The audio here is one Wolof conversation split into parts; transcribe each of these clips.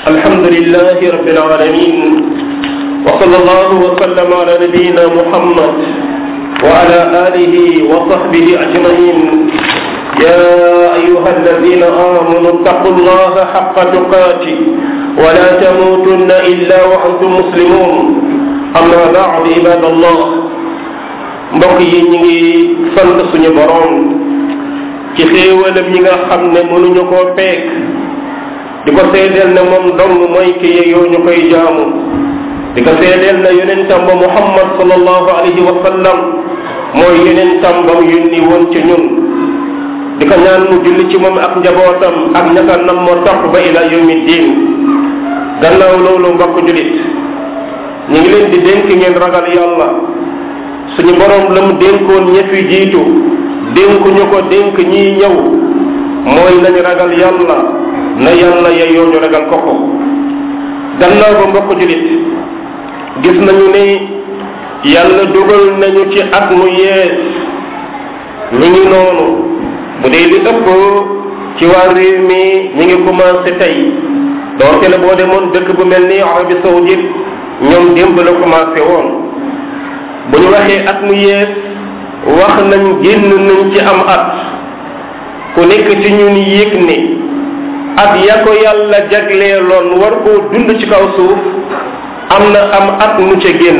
الحمد لله رب العالمين وصلى الله وسلم على نبينا محمد وعلى آله وصحبه أجمعين يا أيها الذين آمنوا اتقوا الله حق تقاته ولا تموتن إلا وأنتم مسلمون أما بعد عباد الله mbokk yi ñu ngi sant suñu borom ci xéewalam ñi nga xam ne mënuñu koo peek di ko seedeel ne moom dong mooy ki yeyoo ñu koy jaamu di ko seedeel ne yonentam ba muhammad sallallahu alayhi wa sallam mooy yonentam ba mu yónni woon ci ñun di ko ñaan mu julli ci moom ak njabootam ak ñaka nam moo topp ba ila yawmi diin gannaaw loolu mbokk julit ñu ngi leen di dénk ngeen ragal yàlla suñu borom la mu dénkoon ña fi jiitu dénkuñu ko dénk ñii ñëw mooy nañu ragal yàlla na yàlla yeyoo ñu ragal ko ko gannaaw ba mbokk julit gis nañu ni yàlla dugal nañu ci at mu yees mi ngi noonu bu dee li ëpp ci waa réew mi ñi ngi commencé tey doonte la boo demoon dëkk bu mel ni Arabie Saoudite ñoom démb la commencé woon bu ñu waxee at mu yees wax nañ génn nañ ci am at ku nekk ci ñun yëg ni at ya ko yàlla jagleeloon war koo dund ci kaw suuf am na am at mu ca génn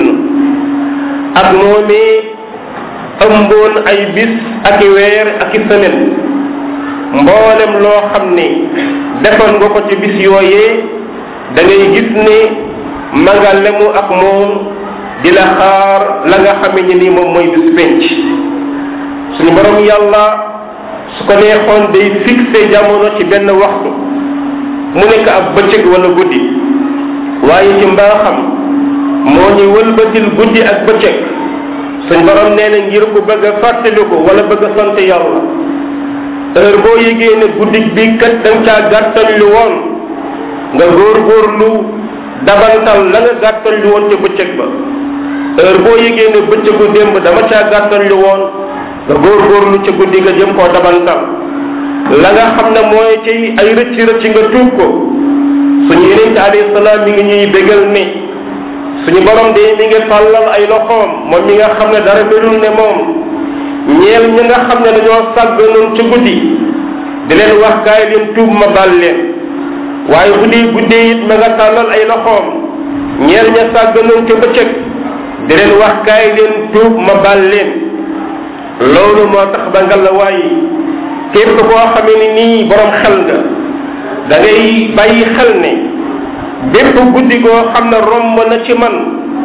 at moomee ëmboon ay bis ak i weer ak i semaine mboolem loo xam ne defoon nga ko ci bis yooyee da ngay gis ne ma nga lemu ak moom di la xaar la nga xame ni nii moom mooy bis penc suñu borom yàlla su ko neexoon day fixé jamono ci benn waxtu mu nekk ab bëccëg wala guddi waaye ci mbaaxam moo ñu wëlbatil guddi ak bëccëg suñ borom nee na ngir ku bëgg a fàttaliku wala bëgg a sant yàlla heure boo yégee ne guddi bi kat da nga caa gàttal lu woon nga góorgóorlu dabantal la nga gàttal lu woon ca bëccëg ba heure boo yégee ne bëccëgu démb dama caa gàttal lu woon nga góorgóorlu ca guddi nga jëm koo dabantal la nga xam ne mooy ci ay rëcc rëcc nga tuub ko suñu yeneen ci alayhi salaam mi ngi ñuy bégal ni suñu borom de mi ngi tàllal ay loxoom moom mi nga xam ne dara belul ne moom ñeel ñi nga xam ne dañoo sàgganoon ci guddi di leen wax kaay leen tuub ma baal leen waaye bu dee guddee it ma nga tàllal ay loxoom ñeel ña sàgganoon ca bëccëg di leen wax kaay leen tuub ma baal leen loolu moo tax ba nga la waaye képp koo xamee ni nii borom xel nga da ngay bàyyi xel ne bépp guddi goo xam ne romb na ci man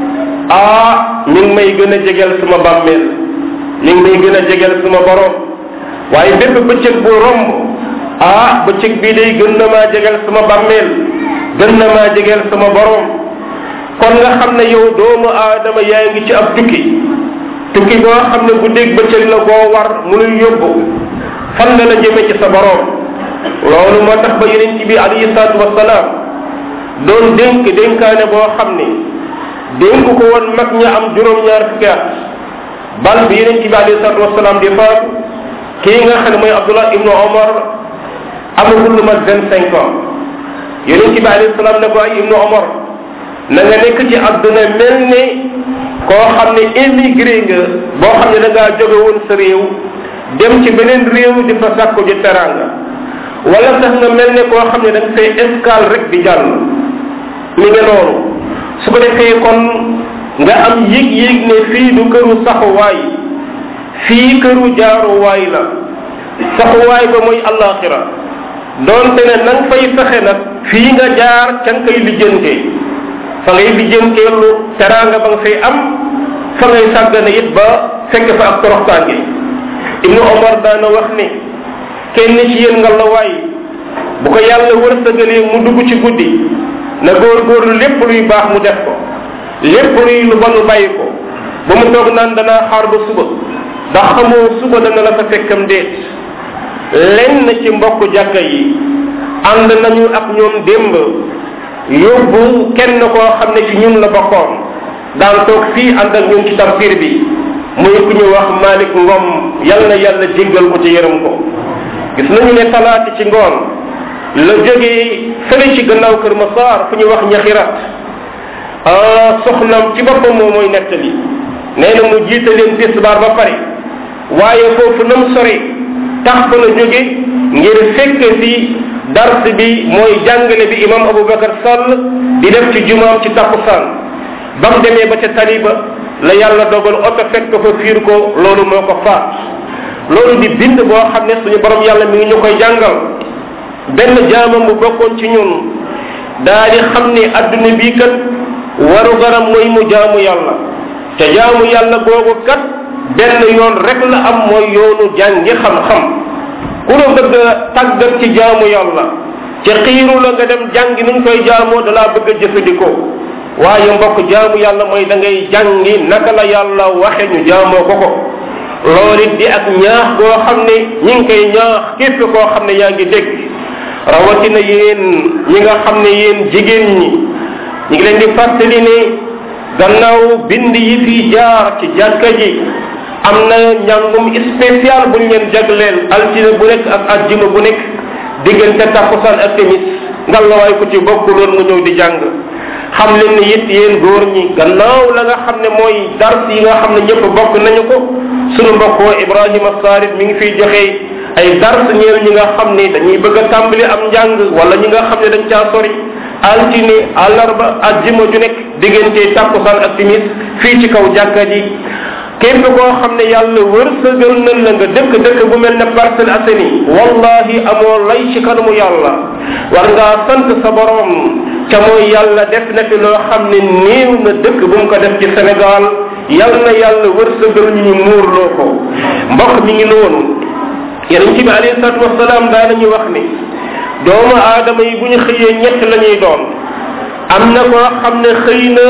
ah mi ngi may gën a jegeel suma bàmmeel mi ngi may gën a jegeel suma borom waaye bépp bëccëg bu romb ah bëccëg bii day gën na maa jegeel suma bàmmeel gën na maa jegeel sama borom kon nga xam ne yow doomu aadama yaa ngi ci ab tukki tukki boo xam ne guddeeg bëccëg la boo war munuy yóbbu fan la la jëme ci sa borom loolu moo tax ba yonent bi alayhi salaatu wasalaam doon dénk dénkaane boo xam ne dénk ko woon mag ña am juróom-ñaar fukki at bal bi yonent bi alayhi salaatu wasalaam di faatu kii nga xam ne mooy Abdullah ibnu Omar amagul lu mat vingt cinq ans yonent bi alayhi salaam ne ko ay ibnu Omar na nga nekk ci àdduna mel ne koo xam ne émigré nga boo xam ne da ngaa jóge woon sa réew dem ci beneen réew di fa sàkku ji teranga wala sax nga mel ne koo xam ne da nga fay escale rek di jàll mi ngi noonu su ko defee kon nga am yëg-yëg ne fii du këru saxuwaay fii këru jaaruwaay la saxuwaay ba mooy allaxira doonte ne na nga fay fexe nag fii nga jaar ca nga koy lijjantee fa ngay lijjantee lu teranga ba nga fay am fa ngay sàggane it ba fekk fa ak toroxtaange ibnu omar daana wax ni kenn ci yéen nga la waay bu ko yàlla wërsëgalee mu dugg ci guddi na góorgóorlu lépp luy baax mu def ko lépp luy lu bon bàyyi ko ba mu toog naan danaa xaar ba suba ndax xamoo suba dana la fa fekkam déet lenn ci mbokk jàkka yi ànd nañu ak ñoom démb yóbbu kenn koo xam ne ci ñun la bokkoon daan toog fii ànd ak ñun ci tafsir bi muy ku ñu wax Malick Ngom yal na yàlla jéggal ko ci yërëm ko gis nañu ne talaati ci ngoon la jógee fële ci gannaaw kër Masaar fu ñuy wax ñaxirat soxnam ci boppam moom mooy nettali nee na mu jiite leen tisbaar ba pare waaye foofu nam sore tax ba la jóge ngir fekk si dars bi mooy jàngale bi imam Aboubacar Sall di def ci jumaam ci takkusaan ba mu demee ba ca taliba la yàlla dogal oto fekk fa fiir ko loolu moo ko faat loolu di bind boo xam ne suñu borom yàlla mi ngi ñu koy jàngal benn jaamam bu bokkoon ci ñun daa di xam ne adduna bii kat waru garam mooy mu jaamu yàlla te jaamu yàlla googu kat benn yoon rek la am mooy yoonu jàngi xam-xam ku la bëgg a tàggat ci jaamu yàlla ci xiiru la nga dem jàngi nuñ koy jaamoo dalaa bëgg a jëfandikoo waaye mbokk jaamu yàlla mooy da ngay jàngi naka la yàlla waxe ñu jaamoo ko ko loolu it di ak ñaax goo xam ne ñi ngi koy ñaax képp koo xam ne yaa ngi dégg rawatina yéen ñi nga xam ne yéen jigéen ñi ñu ngi leen di fàttali ne gannaaw bind yi fi jaar ci jàkka ji am na njàngum spécial buñ leen jagleel altine bu nekk ak ajjuma bu nekk diggante takkusaan ak timis ngallaawaay ku ci bokkuloon nga ñëw di jàng xam leen ne it yéen góor ñi gannaaw la nga xam ne mooy dars yi nga xam ne ñëpp bokk nañu ko sunu mbokkoo Ibrahima Sarit mi ngi fiy joxe ay dars ñeel ñi nga xam ne dañuy bëgg a tàmbali am njàng wala ñi nga xam ne dañ caa sori altine àllarba ajjuma ju nekk diggante takkusaan ak timis fii ci kaw jàkka ji képp koo xam ne yàlla wërsëgal na la nga dëkk dëkk bu mel ne Parcelles Assainies wallahi amoo lay ci kanamu yàlla war ngaa sant sa borom ca mooy yàlla def na fi loo xam ne néew na dëkk bu mu ko def ci Sénégal yal na yàlla wërsëgal ñu ñu muurloo ko mbokk mi ngi noonu yonent bi alayhi salaatu wasalaam daanañu wax ni doomu aadama yi bu ñu xëyee ñett la ñuy doon am na koo xam ne xëy na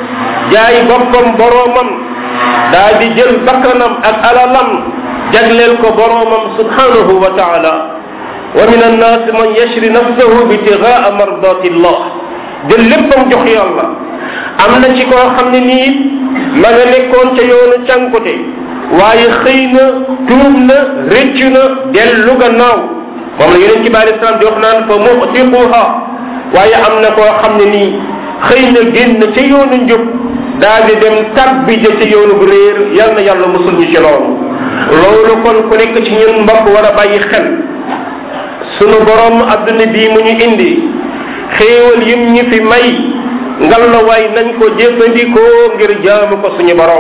jaay boppam boroomam daa di jël bakkanam ak alalam jagleel ko boroomam subhanahu wa taala wa min annaasi man yashri nafsahu bitigaa mardatillah jël léppam jox yàlla am na ci koo xam ne nii ma nga nekkoon ca yoonu cànkute waaye xëy na tuub na rëccu na dellu gannaaw moom la yeneen ci bi alei salaam di wax naan fa muxtiquha waaye am na koo xam ne nii xëy na génn ca yoonu njub daal di dem tabbi ja ca yoonu bu réer yal na yàlla musul ñu ci loolu loolu kon ku nekk ci ñun mbokk war a bàyyi xel sunu borom adduna bii mu ñu indi xéewal yim ñu fi may ngalawaay nañ ko jëfandikoo ngir jaamu ko suñu borom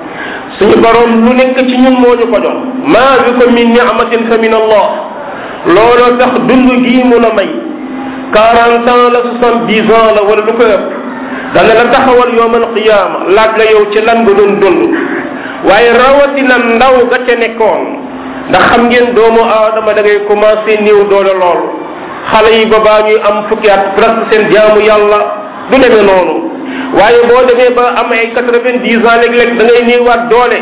suñu borom lu nekk ci ñun moo ñu ko jox maa bikum min ni'matin fa min allah looloo tax dund gii mu la may quarante ans la soixante dix ans la wala lu ko ëpp dana la taxawal yowmal qiyaama laaj la yow ci lan nga doon dund waaye rawatina ndaw ga ca nekkoon ndax xam ngeen doomu aadama da ngay commencé néew doole lool xale yi ba baa ñuy am fukki at presque seen jaamu yàlla du demee noonu waaye boo demee ba am ay quatre vingt dix ans léeg-léeg da ngay néewaat doole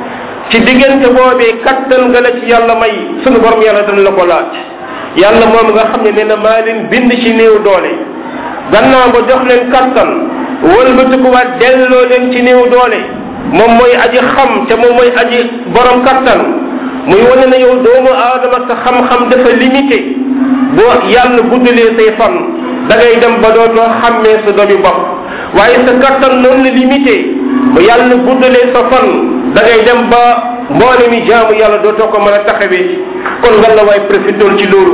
ci diggante boobee kattan nga la ci yàlla may sunu borom yàlla dana la ko laaj yàlla moom nga xam ne nee na maa leen bind ci néew doole gannaaw ba jox leen kattan wëlbatikuwaat delloo leen ci néew doole moom mooy aji xam te moom mooy aji borom kattan muy wane na yow doomu aadama sa xam-xam dafa limité boo yàlla guddalee say fan da ngay dem ba dootoo xàmmee sa doomi bopp waaye sa kattan noonu la limité bu yàlla guddalee sa fan da ngay dem ba mboole mi jaamu yàlla dootoo ko mën a taxawee kon nga la waay profitool ci loolu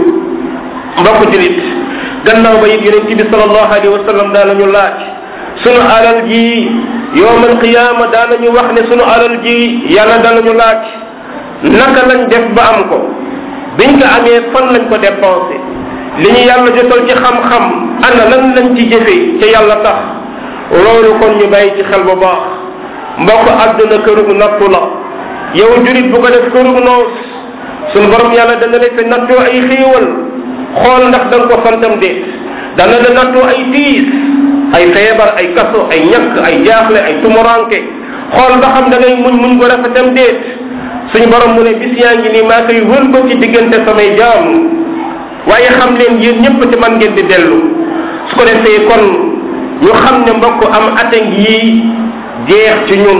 mbokk julit gannaaw ba it yonent bi sallallahu alayhi wa sallam daa la ñu laaj sunu alal ji yowmal qiyaama daa la ñu wax ne sunu alal ji yàlla daa la ñu laaj naka lañ def ba am ko biñ ko amee fan lañ ko dépensé li ñu yàlla jotal ci xam-xam ana lan lañ ci jëfee ca yàlla tax loolu kon ñu bàyyi ci xel bu baax mbokk àdduna kërug nattu la yow jurit bu ko def kërug noos sunu borom yàlla dana la fi nattoo ay xéewal xool ndax da nga ko santam déet dana la nattoo ay tiis ay feebar ay kaso ay ñàkk ay jaaxle ay tumuranke xool ba xam da ngay muñ muñ ko rafetam déet suñu borom mu ne bis yaa ngi nii maa koy wër ba ci diggante samay jaam waaye xam leen yéen ñëpp ci man ngeen di dellu su ko defee kon ñu xam ne mbokk am ate ngi jeex ci ñun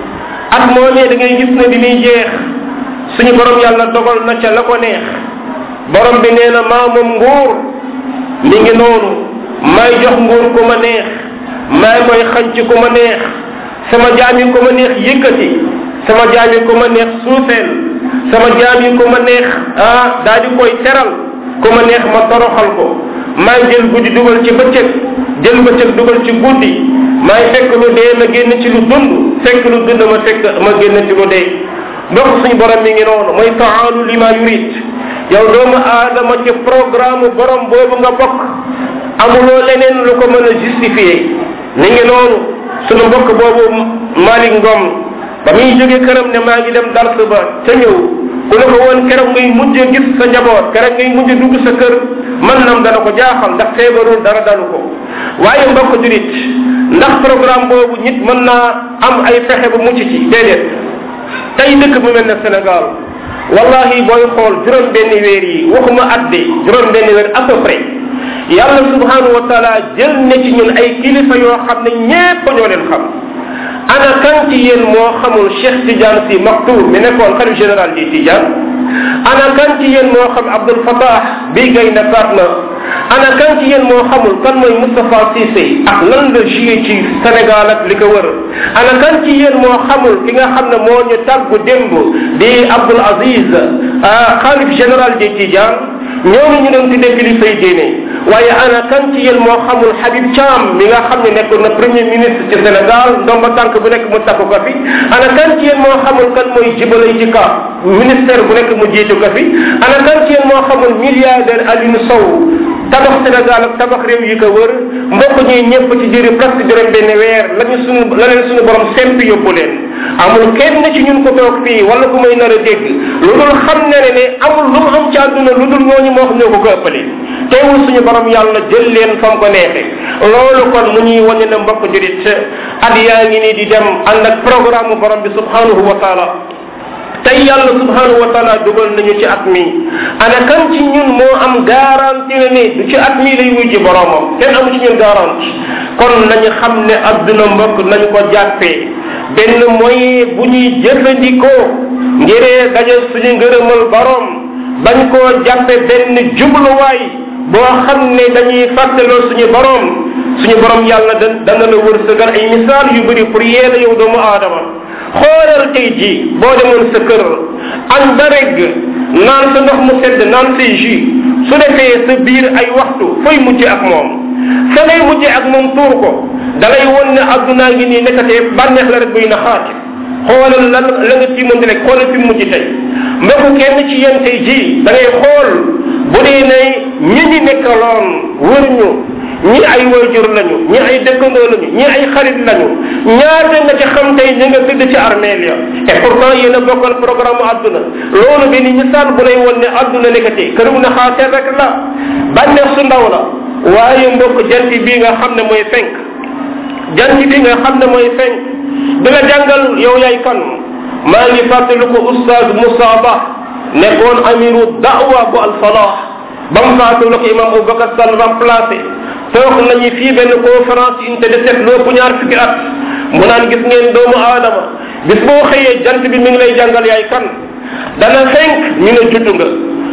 at moomee da ngay gis ne bi muy jeex suñu borom yàlla dogal na ca la ko neex borom bi nee na maa moom nguur mi ngi noonu may jox nguur ku ma neex may koy xanc ku ma neex sama jaam yi ku ma neex yëkkati sama jaam yi ku ma neex suufeel sama jaam yi ku ma neex ah daa di koy teral ku ma neex ma toroxal ko maay jël guddi dugal ci bëccëg jël bëccëg dugal ci guddi maay fekk lu dee ma génn ci lu dund fekk lu dund ma fekk ma génn ci lu dee mbokk suñu borom mi ngi noonu mooy faalu li ma yurit yow doomu aadama ci programme borom boobu nga bokk amuloo leneen lu ko mën a justifier mi ngi noonu suñu mbokk boobu Malick Ngom ba muy jóge këram ne maa ngi dem dars ba ca ñëw ku ne ko woon keroog ngay mujj gis sa njaboot keroog ngay mujj dugg sa kër man nam dana ko jaaxal ndax feebarul dara dalu ko waaye mbokk julit ndax programme boobu nit mën naa am ay fexe ba mucc ci déedéet tey dëkk bu mel ne Sénégal wallahi booy xool juróom benni weer yi waxuma at de juróom benni weer à peu près yàlla subhanahu wa taala jël ne ci ñun ay kilifa yoo xam ne ñépp ñoo leen xam ana kan ci yéen moo xamul Cheikh Tidiane si Maktoum mi nekkoon xalif général di Tidiane ana kan ci yéen moo xam Abdul Fattah bi gay na faat na ana kan ci yéen moo xamul kan mooy Moustapha Cissé ak lan la joué ci Sénégal ak li ko wër ana kan ci yéen moo xamul ki nga xam ne moo ñu tàggu démb di Abdul Aziz xalif général di Tidiane ñooñu ñu doon tuddee kilifa yi diine waaye ana kan ci yéen moo xamul Habib Thiam mi nga xam ne nekkoon na premier ministre ci Sénégal ndomba tànk bu nekk mu takku ko fi ana kan ci yéen moo xamul kan mooy jibalay ci ka ministère bu nekk mu jiitu ko fi ana kan ci yéen moo xamul milliardaire Alioune Sow tabax Sénégal ak tabax réew yi ko wër mbokk ñuy ñëpp ci jëri presque juróom benn weer lañu suñu la leen suñu borom sempi yóbbu leen amul kenn ci ñun ko toog fii wala ku may nar a dégg lu dul xam ne ne ne amul lu mu am ci àdduna lu dul ñooñu moo xam ñoo ko ko ëppale teewul suñu borom yàlla jël leen fam ko neexe loolu kon mu ñuy wane ne mbokk jurit at yaa ngi nii di dem ànd ak programme borom bi subhanahu wa taala tey yàlla subhanahu wa taala dugal nañu ci at mi ana kan ci ñun moo am garantie ne ni du ci at mi lay wuy ji boromam kenn amu ci ñun garantie kon nañu xam ne adduna mbokk nañu ko jàppee benn mooy bu ñuy jëfandikoo ngiree daje suñu ngërëmal borom bañ koo jàppe benn jubluwaay boo xam ne dañuy fàttaloo suñu borom suñu borom yàlla da dana la wërsëgal ay misaal yu bëri pour yeela yow doomu aadama xoolal tey ji boo demoon sa kër añ ba regg naan sa ndox mu sedd naan say jus su defee sa biir ay waxtu fooy mujj ak moom fa ngay mujj ak moom tuur ko da lay won ne addunaa ngi nii nekkatee bànneex la rek buy na xaati xoolal lan la nga ci mën di rek xoolal fi mujj tey mbokku kenn ci yéen tey ji da ngay xool bu dee ne ñi ñi nekkaloon wër ñu ñi ay wayjur lañu ñi ay dëkkandoo lañu ñi ay xarit lañu ñaata nga ci xam tey ñi nga tëdd ci armeel ya et pourtant yéen a bokkal programme adduna loolu benn misaal bu lay won ne adduna nekkati këru na xaaseer rek la bànneex su ndaw la waaye mbokk jant bii nga xam ne mooy fenk jant bi nga xam ne mooy fenk di la jàngal yow yaay kan maa ngi fàttali ko oustaz Moussa Ba nekkoon amiru da'wa bu alfalah ba mu faatu la ko imam Aboubacar Sall remplacé toog nañu fii benn conférence unité de sept lépp ñaar fukki at mu naan gis ngeen doomu aadama bis boo xëyee jant bi mi ngi lay jàngal yaay kan dana fenk ñu ne juddu nga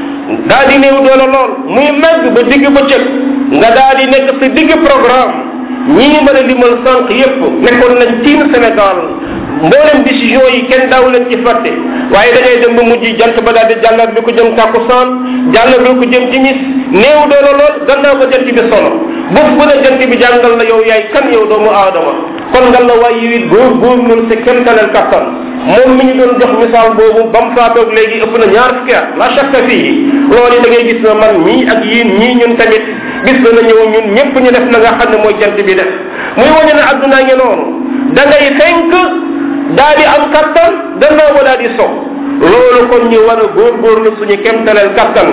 daa di néew doole lool muy màgg ba digg bëccëg nga daa di nekk sa digg programme ñii mën a limal sànq yépp nekkoon nañ tiim Sénégal mboolem décision yi kenn daaw leen ci fàtte waaye da ngay dem ba mujj jant ba daal di jàllar bi ko jëm tàkkusaan jàllar bi ko jëm timis néew doole lool gannaaw ba jant bi solo bés bu ne jant bi jàngal la yow yaay kan yow doomu aadama kon nga la waay yi góor góor loolu sa kenn talal kattan moom mi ñu doon jox misaal boobu ba mu faatoog léegi ëpp na ñaar fukki at la chaque fii loolu da ngay gis na man ñii ak yéen ñii ñun tamit bis dana ñëw ñun ñëpp ñu def na nga xam ne mooy jant bi def muy wane ne addunaa ngi noonu da ngay fenk daa di am kattan gannaaw ba daa di so loolu kon ñu war a góorgóorlu suñu kemtaleel kattan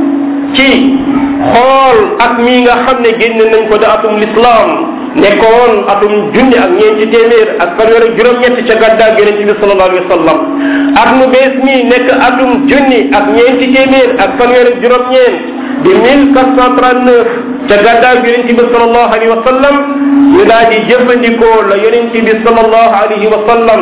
ci xool ak mii nga xam ne génn nañ ko da atum lislaam nekkoon atum junni ak ñeenti téeméer ak fanweer ak juróom-ñett ca gàddaa yonente bi sallallahu alayhi wa sallam at mu bees mii nekk atum junni ak ñeenti téeméer ak fanweer ak juróom-ñeent di 1439 ca gàddaa yonente bi sallallahu alayhi wa sallam ñu daal di jëfandikoo la yonente bi sallallahu alayhi wa sallam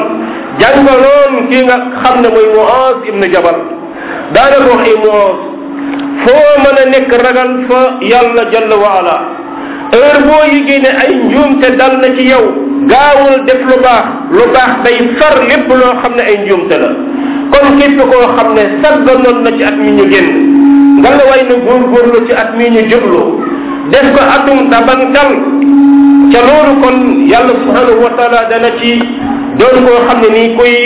jàngaloon kii nga xam ne mooy Muaz ibn Jabal daana ko wax ay Muaz foo mën a nekk ragal fa yàlla jalla wa ala heure boo yigée ne ay njuumte dal na ci yow gaawul def lu baax lu baax day far lépp loo xam ne ay njuumte la kon képp koo xam ne sagganoon na ci at mi ñu génn nga la way na góorgóorlu ci at mi ñu jublu def ko atum tabankal ca loolu kon yàlla subhanahu wa taala dana ci doon koo xam ne nii kuy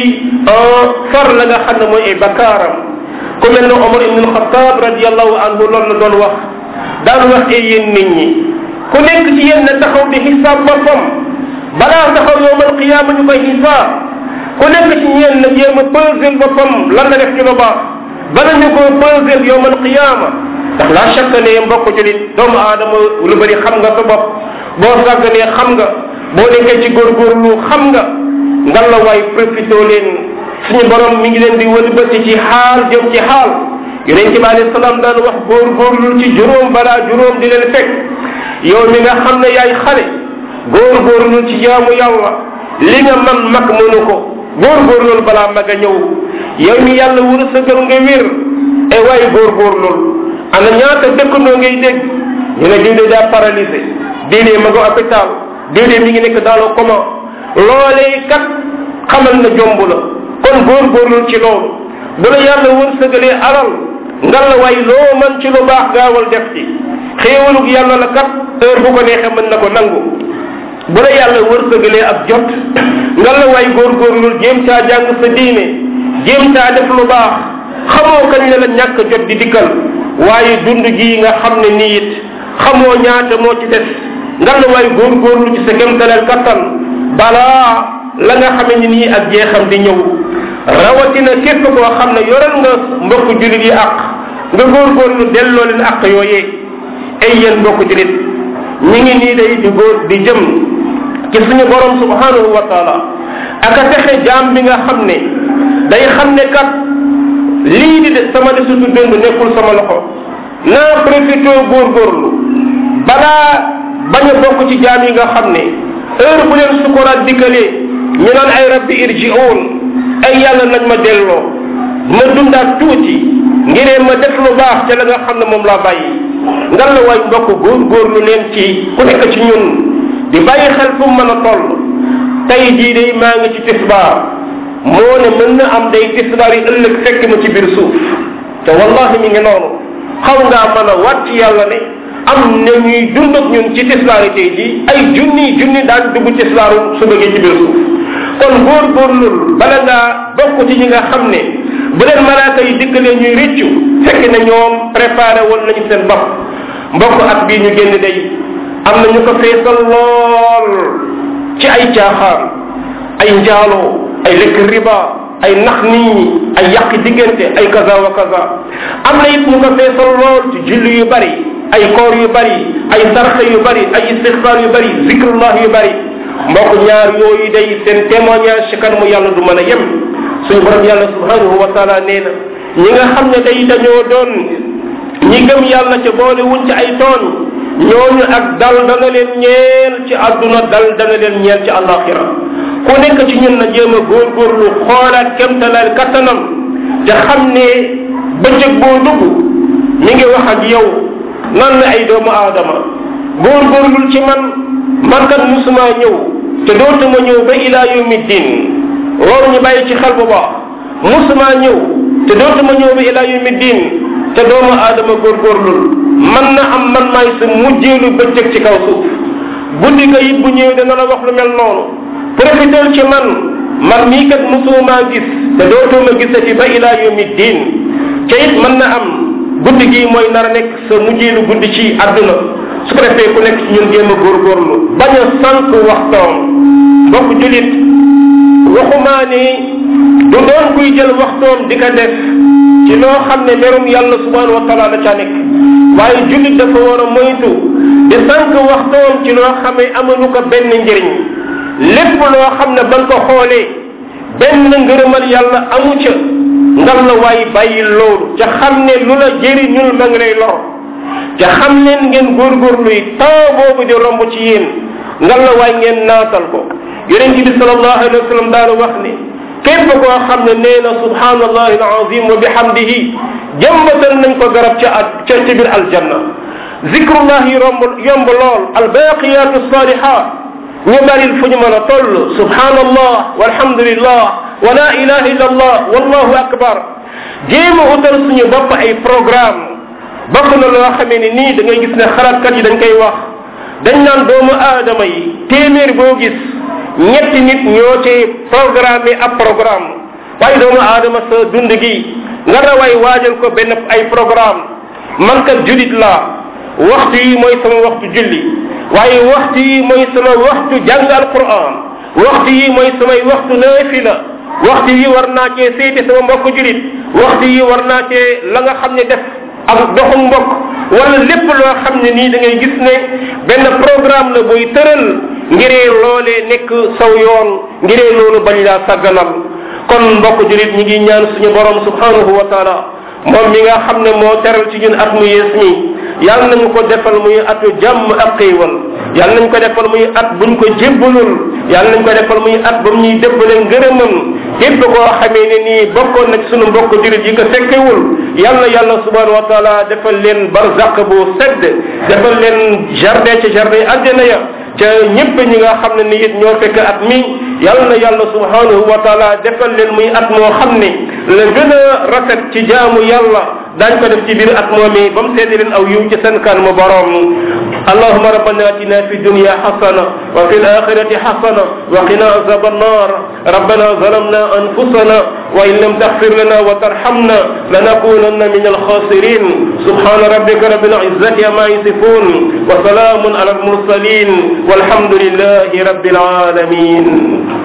far la nga xam ne mooy ay bakkaaram ku mel ne Omar ibn Khattab radiallahu anhu loolu la doon wax daan wax ay yéen nit ñi ku nekk ci yéen na taxaw di xisaab boppam balaa taxaw yowmal qiyaama ñu koy xisaab ku nekk ci yéen na jéem a peser boppam lan la def ci lu baax bala ñu ko peser yowmal qiyaama ndax la chaque ne mbokk julit doomu aadama lu bëri xam nga sa bopp boo sàgganee xam nga boo nekkee ci góorgóorlu xam nga ngan la waay profité leen suñu borom mi ngi leen di wëlbati ci xaal jëm ci xaal yonent bi alayhi salaam daan wax góorgóorlu ci juróom balaa juróom di leen fekk yow mi nga xam ne yaay xale góorgóorlu ci jaamu yàlla li nga man mag mënu ko góorgóorlu balaa mag a ñëw yow mi yàlla wërsëgal nga wér e waay góorgóorlu ana ñaata dëkkandoo ngay dégg ñu ne diw de daa paralysé diw de ma nga hôpital diw de mi ngi nekk dans le coma loolee kat xamal na jomb la kon góorgóorlu ci loolu bu la yàlla wërsëgalee alal nga la way loo man ci lu baax gaawal def ci xéewalug yàlla la kat heure bu ko neexee mën na ko nangu bu la yàlla wërsëgalee ak jot nga la way góorgóorlu jéem caa jàng sa diine jéem caa def lu baax xamoo kañ la la ñàkk jot di dikkal waaye dund gii nga xam ne nii it xamoo ñaata moo ci des nga la way góorgóorlu ci sa kémtaleel kattan balaa la nga xame ni nii ak jeexam di ñëw rawatina képp koo xam ne yoral nga mbokk julit yi àq nga góorgóorlu delloo leen àq yooyee ay yéen mbokk julit ñi ngi nii day di góor di jëm ci suñu borom subhanahu wa taala ak a texe jaam bi nga xam ne day xam ne kat lii di de sama desutu dund nekkul sama loxo naa profité góorgóorlu balaa bañ a bokk ci jaam yi nga xam ne heure bu leen sukuraat dikkalee ñu naan ay rabbi irji'un ay yàlla nañ ma delloo ma dundaat tuuti ngiree ma def lu baax ca la nga xam ne moom laa bàyyi ngan la waay mbokk góorgóorlu leen ci ku nekk ci ñun di bàyyi xel fu mu mën a toll tey jii day maa ngi ci tisbaar moo ne mën na am day tisbaar yi ëllëg fekk ma ci biir suuf te wallahi mi ngi noonu xaw ngaa mën a wàcc yàlla ne am na ñuy dund ak ñun ci tisbaar yi tey jii ay junni junni daan dugg tisbaaru su bëggee ci biir suuf kon góorgóorlul bala ngaa bokk ci ñi nga xam ne bu leen malaaka yi dikkalee ñuy rëccu fekk na ñoom préparé woon nañu seen bopp mbokk at bii ñu génn day am na ñu ko feesal lool ci ay caaxaan ay njaaloo ay lekk riba ay nax nit ñi ay yàq diggante ay kaza wa kaza am na it ñu ko feesal lool ci julli yu bari ay koor yu bari ay sarxe yu bari ay istixfaar yu bari zikrullah yu bari mbokk ñaar yooyu day seen témoignage ci kanamu yàlla du mën a yem suñu borom yàlla subhanahu wa taala nee na ñi nga xam ne day dañoo doon ñi gëm yàlla ca boole wuñ ci ay tooñ ñooñu ak dal dana leen ñeel ci àdduna dal dana leen ñeel ci àllaaxira ku nekk ci ñun na jéem a góorgóorlu xoolaat kemtalaal kattanam te xam ne bëccëg boo dugg mi ngi wax ak yow nan la ay doomu aadama góorgóorlul ci man man kat musuma ñëw te dootuma ñëw ba ilaa yawmi din loolu ñu bàyyi ci xel bu baax musuma ñëw te dootuma ñëw ba ilaa yawmi din te doomu aadama góorgóorlul man na am man maay sa mujjeelu bëccëg ci kaw suuf guddi ga it bu ñëwee dana la wax lu mel noonu profitel ci man man mii kat musuma gis te dootuma gisati ba ilaa yawmi din te it mën na am guddi gi mooy nar a nekk sa mujjeelu guddi ci àdduna su ko defee ku nekk ci ñun jéem a góorgóorlu bañ a sànq waxtoom mbokk julit waxumaa ni du doon kuy jël waxtoom di ko def ci loo xam ne merum yàlla subhanahu wa taala da caa nekk waaye julit dafa war a moytu di sànq waxtoom ci loo xam ne amalu ko benn njëriñ lépp loo xam ne ban ko xoolee benn ngërëmal yàlla amu ca ngal la waay bàyyi loolu ca xam ne lu la jëriñul ma ngi lay lor te xam leen ngeen góorgóorlu yi temps boobu di romb ci yéen ngal la waay ngeen naatal ko yonent bi salallahu alayhi wa sallam daana wax ne képp koo xam ne nee na subhanallahi alazim wa bihamdihi jëmbatal nañ ko garab ca at ca ca biir aljanna zikrullah yi romb yomb lool albaqiyatu salihat ñu baril fu ñu mën a toll subhanallah walhamdulillah wa la ilaha illa allah wallahu akbar jéem a utal suñu bopp ay programme bokk na loo xamee ni nii da ngay gis ne xalaatkat yi dañ koy wax dañ naan doomu aadama yi téeméer boo gis ñetti nit ñoo ci programme ab programme waaye doomu aadama sa dund gi nga rawaay waajal ko benn ay programme man kat julit laa waxtu yi mooy sama waxtu julli waaye waxtu yi mooy sama waxtu jàng alquran waxtu yi mooy samay waxtu naafila waxtu yi war naa cee seeti sama mbokk julit waxtu yi war naa cee la nga xam ne def ak doxu mbokk wala lépp loo xam ne nii da ngay gis ne benn programme la buy tëral ngiree loolee nekk saw yoon ngiree loolu bañ laa sagganal kon mbokk julit ñi ngi ñaan suñu borom subhanahu wa taala moom mi nga xam ne moo teral ci ñun at mu yees mi yàlla nañu ko defal muy atu jàmm ak xéewal yàlla nañ ko defal muy at buñ ko jébbalul yàlla nañ ko defal muy at ba mu ñuy débbale ngërëmam képp koo xamee ne nii bokkoon na ci sunu mbokk jurit yi ko fekkewul yàlla yàlla subhanahu wa taala defal leen barzaq bu sedd defal leen jardin ci jardin àjjana ya ca ñëpp ñi nga xam ne ni it ñoo fekk at mi yàlla na yàlla subhanahu wa taala defal leen muy at moo xam ne la gën a rafet ci jaamu yàlla daañ ko def ci biir at moomi ba mu seede leen aw yiw ci seen kan mu borom اللهم ربنا اتنا في الدنيا حسنه وفي الاخره حسنه وقنا عذاب النار ربنا ظلمنا انفسنا وان لم تغفر لنا وترحمنا لنكونن من الخاسرين سبحان ربك رب العزه عما يصفون وسلام على المرسلين والحمد لله رب العالمين